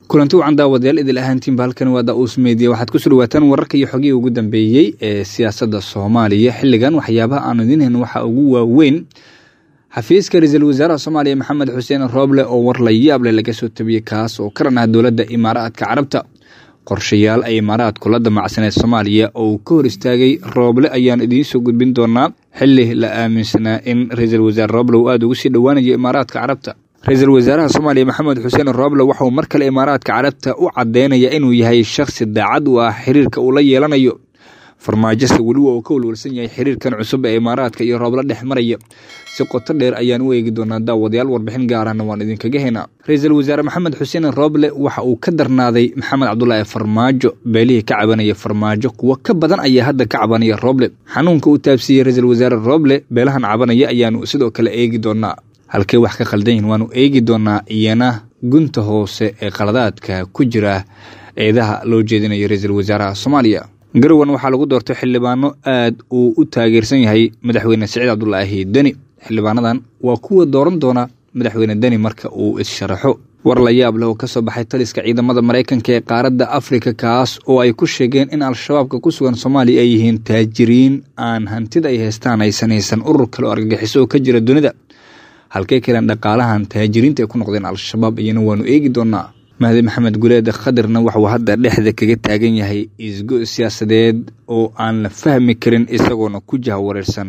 kulanti wacan daawadayaal idil ahaantiinba halkani waa da-uus meediya waxaad kusoo dhawaataan wararka iyo xogihii ugu dambeeyey ee siyaasadda soomaaliya xilligan waxyaabaha aanu idiin hayn waxaa ugu waaweyn xafiiska ra-iisul wasaaraha soomaaliya maxamed xuseen rooble oo war la yaable laga soo tabiyey kaas oo ka dhanah dowladda imaaraadka carabta qorshayaal ay imaaraadku la damacsaneed soomaaliya oo uu ka hor istaagay rooble ayaan idiin soo gudbin doonaa xili la aaminsanaa in ra-iisul wasaare rooble uu aada ugu sii dhowaanayo imaaraadka carabta ra-iisul wasaaraha soomaaliya maxamed xuseen rooble waxauu mar kale imaaraadka carabta u cadeynaya inuu yahay shakhsi daacad u ah xiriirka uu la yeelanayo farmaajose weliba uu ka walwalsan yahay xiriirkan cusub ee imaaraadka iyo rooble dhex maraya si qoto dheer ayaan u eegi doonaa daawadayaal warbixin gaarahna waan idinkaga haynaa ra-iisul wasaare maxamed xuseen rooble waxa uu ka darnaaday maxamed cabdulaahi farmaajo beelihii ka cabanaya farmaajo kuwo ka badan ayaa hadda ka cabanaya rooble xanuunka uu taabsiiyey ra-iisul wasaare rooble beelahan cabanaya ayaanu sidoo kale eegi doonaa halkey wax ka khaldan yihin waanu eegi doonaa iyana gunta hoose ee qaladaadka ku jira eedaha loo jeedinayo ra-iisul wasaaraha soomaaliya garowan waxaa lagu doortay xildhibaano aad uu u taageersan yahay madaxweyne siciid cabdulaahi deni xildhibaanadan waa kuwa dooran doona madaxweyne deni marka uu is-sharaxo war la yaab leh oo ka soo baxay taliska ciidamada maraykanka ee qaaradda afrika kaas oo ay ku sheegeen in al-shabaabka ku sugan soomaaliya ay yihiin taajiriin aan hantida ay haystaan aysan haysan urur kale oo argagixiso oo ka jira dunida halkey kaleen dhaqaalahan taajiriinta ay ku noqdeen al-shabaab iyana waanu eegi doonaa mahdi maxamed guleed khadirna waxuu hadda dhexda kaga taagan yahay isgo siyaasadeed oo aan la fahmi karin isagoona ku jaha wareersan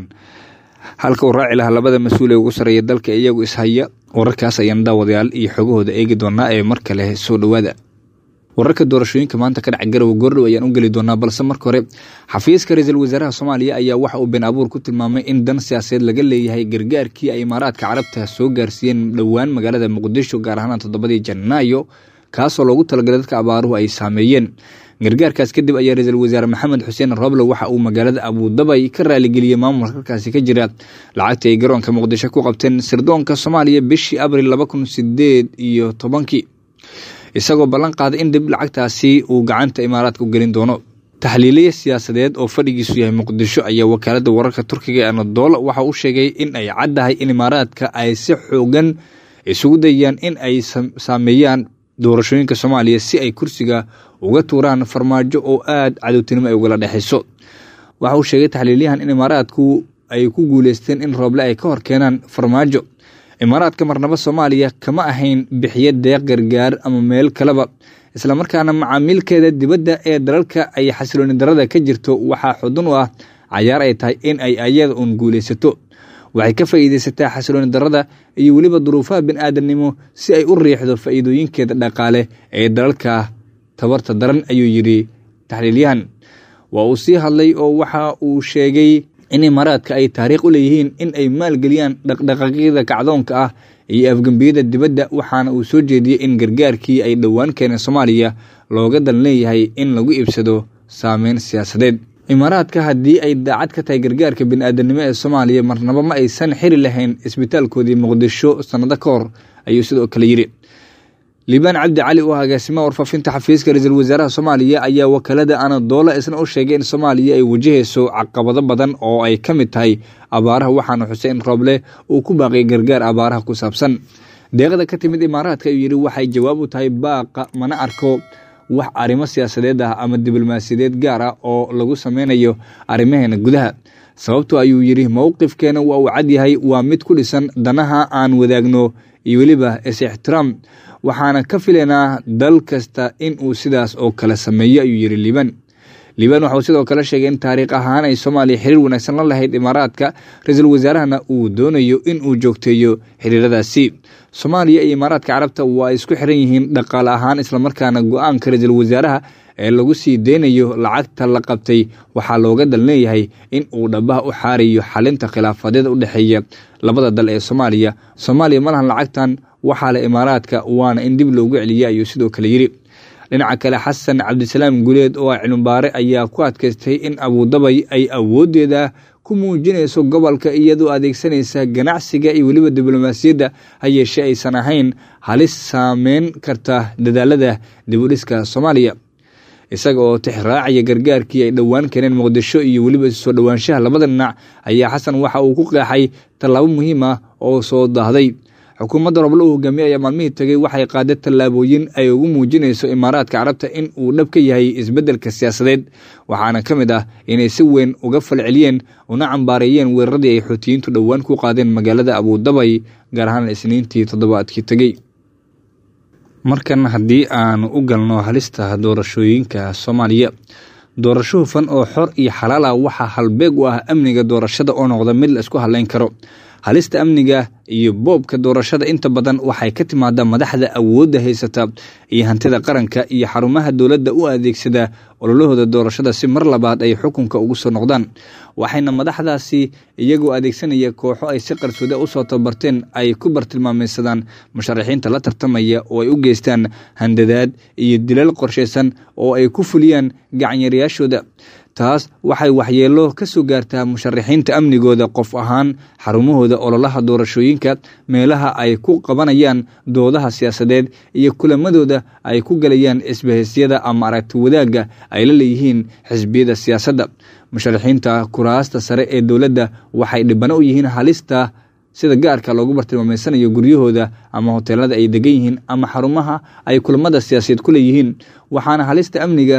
halka uu raaci lahaa labada mas-uul ee ugu sarreeya dalka iyagu ishaya wararkaas ayaan daawadayaal iyo xogahooda eegi doonaa ee mar kale soo dhowaada wararka doorashooyinka maanta ka dhaca garowe goordhow ayaan u geli doonaa balse marka hore xafiiska ra-iisul wasaaraha soomaaliya ayaa waxa uu been abuur ku tilmaamay in dan siyaasadeed laga leeyahay gargaarkii ay imaaraadka carabta soo gaarsiiyeen dhowaan magaalada muqdisho gaar ahaan toddobadii janaayo kaasoo loogu talagalay dadka abaaruhu ay saameeyeen gargaarkaas kadib ayaa ra-iisul wasaare maxamed xuseen rooble waxa uu magaalada abuudabay ka raaligeliyey maamulka halkaasi ka jira lacagtii ay garoonka muqdisho ku qabteen sirdoonka soomaaliya bishii abril laba kun sideed iyo tobankii isagoo ballan qaaday in dib lacagtaasi uu gacanta imaaraadka u gelin doono taxliiliye siyaasadeed oo fadhigiisu yahay muqdisho ayaa wakaalada wararka turkiga ee anadoola waxa uu sheegay in ay caddahay in imaaraadka ay si xoogan isugu dayayaan in ay saameeyaan doorashooyinka soomaaliya si ay kursiga uga tuuraan farmaajo oo aada cadowtinimo ay ugala dhexayso waxa uu sheegay taxliilyahan in imaaraadku ay ku guuleysteen in rooble ay ka hor keenaan farmaajo imaaraadka marnabo soomaaliya kama ahayn bixiyo deeq gargaar ama meel kaleba islamarkaana macaamiilkeeda dibadda ee dalalka ay xasilooni darada ka jirto waxaa xudun u ah cayaar ay tahay in ay ayada uun guuleysato waxay ka faa'iideysataa xasilooni darada iyo weliba duruufaha bini-aadamnimo si ay u riixdo faa'iidooyinkeeda dhaqaale ee dalalka tabarta daran ayuu yidhi taxliilyahan waa uu sii hadlay oo waxa uu sheegay in imaaraadka ay taariikh u leeyihiin in ay maalgeliyaan dhaqdhaqaaqyada kacdoonka ah iyo afgembiyada dibadda waxaana uu soo jeediyey in gargaarkii ay dhowaan keeneen soomaaliya looga dan leeyahay in lagu iibsado saameyn siyaasadeed imaaraadka haddii ay daacad ka tahay gargaarka bini-aadamnimo ee soomaaliya marnabo ma aysan xiri lahayn isbitaalkoodii muqdisho sannado ka hor ayuu sidoo kale yidhi liibaan cabdi cali oo agaasimaha warfaafinta xafiiska ra-iisul wasaaraha soomaaliya ayaa wakaalada anadoola isna u sheegay in soomaaliya ay wajahayso caqabado badan oo ay ka mid tahay abaaraha waxaana xuseen rooble uu ku baaqiyay gargaar abaaraha ku saabsan deeqda ka timid imaaraadka ayuu yidhi waxay jawaab u tahay baaqa mana arko wax arrimo siyaasadeed ah ama diblomaasiyadeed gaar ah oo lagu sameynayo arrimaheena gudaha sababto ayuu yidhi mowqifkeena waa uu cadyahay waa mid ku dhisan danaha aan wadaagno iyo weliba is-ixtiraam waxaana ka filaynaa dal kasta in uu sidaas oo kale sameeyo ayuu yidhi liibaan liibaan waxauu sidoo kale sheegay in taariikh ahaan ay soomaaliya xiriir wanaagsan la lahayd imaaraadka ra-iisul wasaarahana uu doonayo in uu joogteeyo xiriiradaasi soomaaliya iyo imaaraadka carabta waa isku xiran yihiin dhaqaale ahaan islamarkaana go-aanka ra-iisul wasaaraha ee lagu sii deynayo lacagta la qabtay waxaa looga dal leeyahay in uu dhabaha u xaarayo xalinta khilaafadyada u dhexeeya labada dal ee soomaaliya soomaaliya ma lahan lacagtan waxaa le imaaraadka waana in dib loogu celiya ayuu sidoo kale yidhi dhinaca kale xasan cabdisalaam guleed oo ah cilmibaare ayaa ku adkaystay in abuudabay ay awooddeeda ku muujinayso gobolka iyadoo adeegsanaysa ganacsiga iyo weliba diblomaasiyadda ha yeeshee aysan ahayn halis saameyn karta dadaalada dibudhiska soomaaliya isaga oo tixraacaya gargaarkii ay dhowaan keeneen muqdisho iyo weliba soo dhowaanshaha labada dhinac ayaa xasan waxa uu ku qeexay tallaabo muhiim ah oo soo daahday xukuumadda roble uu hogaamiye ayaa maalmihii tegey waxay qaaday tallaabooyin ay ugu muujinayso imaaraadka carabta in uu dhab ka yahay isbeddelka siyaasadeed waxaana ka mid ah inay si weyn uga falceliyeen una cambaareeyeen weeraradii ay xuutiyiintu dhowaan ku qaadeen magaalada abuudabay gaar ahaan isniintii toddobaadkii tegey markan haddii aanu u galno halista doorashooyinka soomaaliya doorasho hufan oo xor iyo xalaal ah waxaa halbeeg u ah amniga doorashada oo noqda mid la isku hadleyn karo halista amniga iyo boobka doorashada inta badan waxay ka timaadaa madaxda awoodda haysata iyo hantida qaranka iyo xarumaha dowladda u adeegsada ololahooda doorashada si mar labaad ay xukunka ugu soo noqdaan waxayna madaxdaasi iyagoo adeegsanaya kooxo ay si qarsooda usoo tabarteen ay ku bartilmaameysadaan musharaxiinta la tartamaya oo ay u geystaan handadaad iyo dilal qorshaysan oo ay ku fuliyaan gacanyarayaashooda taas waxay waxyeelo ka soo gaartaa musharaxiinta amnigooda qof ahaan xarumahooda ololaha doorashooyinka meelaha ay ku qabanayaan doodaha siyaasadeed iyo kulamadooda ay ku galayaan isbahisyada ama aragti wadaagga ay la leeyihiin xisbiyada siyaasadda musharaxiinta kuraasta sare ee dowladda waxay dhibano u yihiin halista sida gaarka loogu bartilmaameysanayo guryahooda ama hoteelada ay degan yihiin ama xarumaha ay kulamada siyaasadeed ku leeyihiin waxaana halista amniga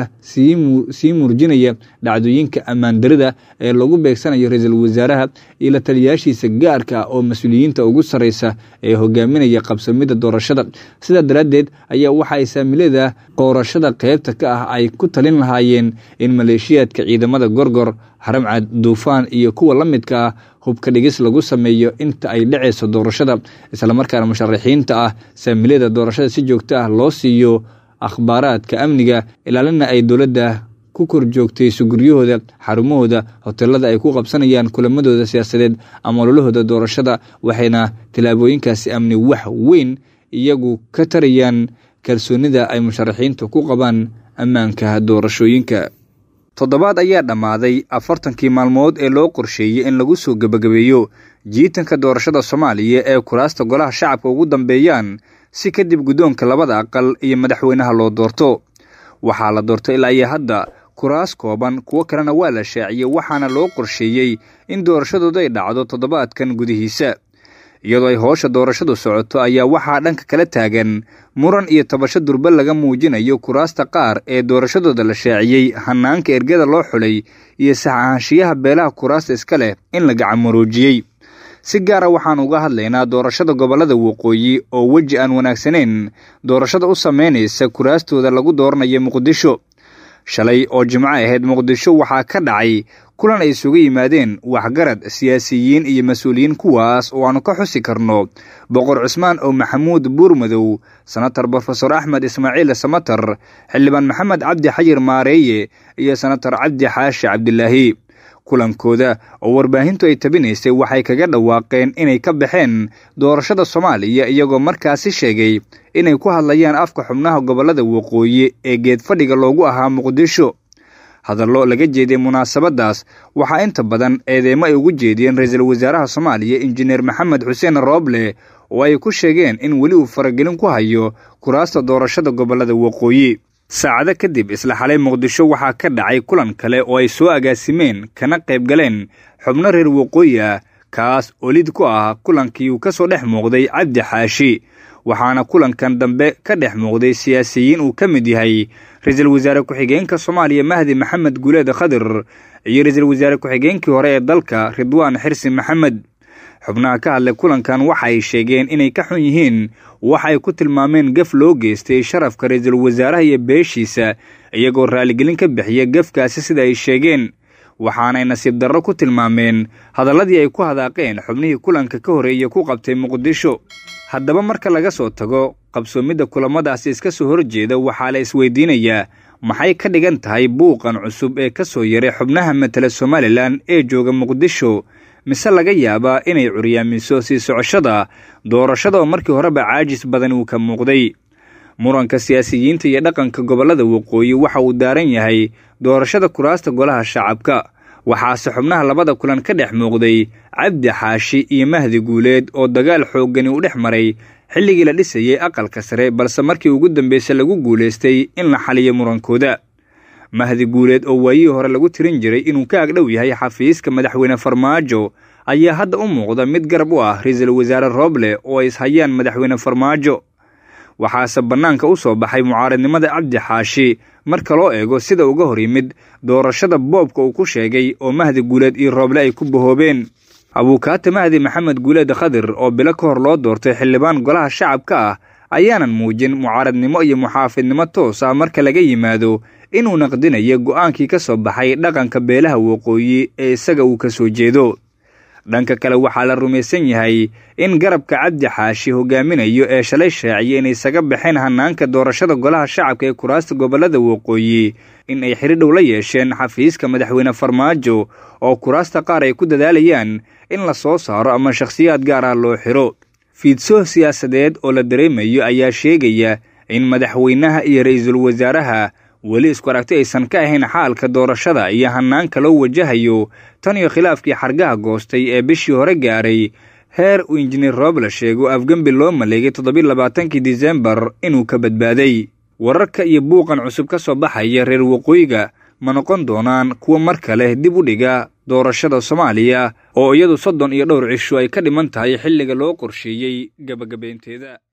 sii muurjinaya dhacdooyinka ammaandarida ee lagu beegsanayo ra-iisul wasaaraha iyo la taliyaashiisa gaarka ah oo mas-uuliyiinta ugu sarreysa ee hogaaminaya qabsamida doorashada sidaa daraaddeed ayaa waxa ay saamilada qoorashada qeybta ka ah ay ku talin lahaayeen in maleeshiyaadka ciidamada gorgor haramcad duufaan iyo kuwa la midka ah hubka dhigis lagu sameeyo inta ay dhacayso doorashada islamarkaana musharaxiinta ah saamilada doorashada si joogto ah loo siiyo akhbaaraadka amniga ilaalina ay dowladda ku kor joogtayso guryahooda xarumahooda hoteelada ay ku qabsanayaan kulamadooda siyaasadeed ama ololahooda doorashada waxayna tillaabooyinkaasi amni wax weyn iyagu ka tarayaan kalsoonida ay musharaxiintu ku qabaan ammaanka doorashooyinka toddobaad ayaa dhammaaday afartankii maalmood ee loo qorsheeyey in lagu soo gebagabeeyo jiitanka doorashada soomaaliya ee kuraasta golaha shacabka ugu dambeeyaan si kadib guddoonka labada aqal iyo madaxweynaha loo doorto waxaa la doortay ilaa iyo hadda kuraas kooban kuwo kalena waa la shaaciyey waxaana loo qorsheeyey in doorashadooda ay dhacdo toddobaadkan gudihiisa iyadoo ay hoosha doorashadu socoto ayaa waxaa dhanka kala taagan muran iyo tabasho durba laga muujinayo kuraasta qaar ee doorashadooda la shaaciyey hanaanka ergada loo xulay iyo sax ahaanshiyaha beelaha kuraasta iska leh in la gacanmaroojiyey si gaara waxaan uga hadlaynaa doorashada gobollada waqooyi oo weji aan wanaagsanayn doorashada u sameynaysa kuraastooda lagu dooranayo muqdisho shalay oo jimco ahayd muqdisho waxaa ka dhacay kulan ay isugu yimaadeen waxgarad siyaasiyiin iyo mas-uuliyiin kuwaas oo aanu ka xusi karno boqor cusmaan oo maxamuud buurmadow senatar brofesor axmed ismaaciil samatar xildhibaan maxamed cabdi xayir maareeye iyo senatar cabdi xaashi cabdilaahi kulankooda oo warbaahintu ay tabinaysay waxay kaga dhawaaqeen inay ka baxeen doorashada soomaaliya iyagoo markaasi sheegay inay ku hadlayaan afka xubnaha gobollada waqooyi ee geedfadhiga loogu ahaa muqdisho hadallo laga jeeday munaasabadaas waxaa inta badan eedeemo ay ugu jeediyeen ra-iisul wasaaraha soomaaliya injineer maxamed xuseen rooble oo ay ku sheegeen in weli uu faragelin ku hayo kuraasta doorashada gobollada waqooyi saacado kadib isla xalay muqdisho waxaa ka dhacay kulan kale oo ay soo agaasimeen kana qayb galeen xubno reer waqooyi ah kaas oo lid ku ah kulankii uu ka soo dhex muuqday cabdi xaashi waxaana kulankan dambe ka dhex muuqday siyaasiyiin uu ka mid yahay ra-iisul wasaare ku-xigeenka soomaaliya mahdi maxamed guuleed khadir iyo ra-iisul wasaare ku-xigeenkii hore ee dalka ridwaan xirsi maxamed xubnaha ka hadlay kulankan waxa ay sheegeen inay ka xun yihiin waxa ay ku tilmaameen gaf loo geystay sharafka ra-iisul wasaaraha iyo beeshiisa iyagoo raaligelin ka bixiya gafkaasi sida ay sheegeen waxaanay nasiib darro ku tilmaameen hadalladii ay ku hadaaqeen xubnihii kulanka ka horreeya ku qabtay muqdisho haddaba marka laga soo tago qabsoomidda kulamadaasi iska soo horjeeda waxaa la isweydiinayaa maxay ka dhigan tahay buuqan cusub ee ka soo yaray xubnaha matala somalilan ee jooga muqdisho mise laga yaabaa inay curyaamiso sii socoshada doorashada oo markii horeba caajis badan uu ka muuqday muranka siyaasiyiinta iyo dhaqanka gobollada waqooyi waxa uu daaran yahay doorashada kuraasta golaha shacabka waxaase xubnaha labada kulan ka dhex muuqday cabdi xaashi iyo mahdi guuleed oo dagaal xooggani u dhex maray xilligii la dhisayay aqalka sare balse markii ugu dambeysay lagu guulaystay in la xaliyo murankooda mahdi guuleed oo waayihii hore lagu tirin jiray inuu ka agdhow yahay xafiiska madaxweyne farmaajo ayaa hadda u muuqda mid garab u ah ra-iisul wasaare rooble oo ay ishayaan madaxweyne farmaajo waxaase bannaanka u soo baxay mucaaradnimada cabdi xaashi marka loo eego sida uga hor yimid doorashada boobka uu ku sheegay oo mahdi guuleed iyo rooble ay ku bahoobeen abuukaate mahdi maxamed guuleed khadir oo bilo ka hor loo doortay xildhibaan golaha shacabka ah ayaanan muujin mucaaradnimo iyo muxaafidnimo toos ah marka laga yimaado inuu naqdinayo go'aankii ka soo baxay dhaqanka beelaha waqooyi ee isaga uu ka soo jeedo dhanka kale waxaa la rumaysan yahay in garabka cabdi xaashi hogaaminayo ee shalay shaaciyay inay isaga baxeen hanaanka doorashada golaha shacabka ee kuraasta gobollada waqooyi in ay xidhi dhow la yeesheen xafiiska madaxweyne farmaajo oo kuraasta qaar ay ku dadaalayaan in la soo saaro ama shakhsiyaad gaar ah loo xidho fiidsoh siyaasadeed oo la dareemayo ayaa sheegaya in madaxweynaha iyo ra-iisul wasaaraha weli isku aragti aysan ka ahayn xaalka doorashada iyo hanaanka loo wajahayo tan iyo khilaafkii xargaha goostay ee bishii hore gaaray heer uu injineer rooble sheego afgembi loo maleegay toddobiy labaatankii disembar inuu ka badbaaday wararka iyo buuqan cusub ka soo baxaya reer waqooyiga ma noqon doonaan kuwa mar kale dib u dhiga doorashada soomaaliya oo iyadu soddon iyo dhowr cisho ay ka dhiman tahay xilliga loo qorsheeyey gebagabaynteeda